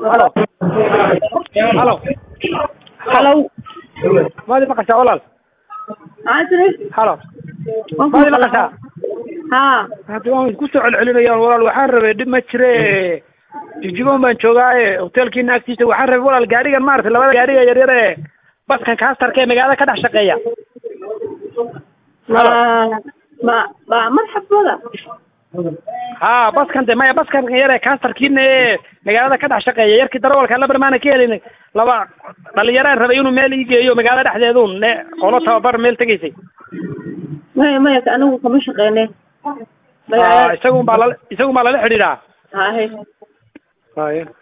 halo halo halow maadi maqashaa walaal maxaa tiri halo Waan ku maadi maqlaa. maqashaa haa hadda waan isku soo celcelinayaan walaal waxaan rabay dhib ma jire jijibon baan joogaaye hotelkiina agtiisa waxaan rabay walaal gaarigan maaragtay labada gaariga yaryar ee baskan kaastarka ee magaalada ka dhex shaqeeya ma ma ma marxabada ha baskan de maya baskan yar ee kaastarkiina ee magaalada ka dhex shaqeeya yarkii darawalka labar maana ka helin laba dhalinyaraan rabay inuu meel ii geeyo magaalada dhexdeedun ne qolo tababar meel tegaysay maya maya anigu kama shaqeyne Ah, isagun baa lala isagun baa lala xidhiidhaa hahe haya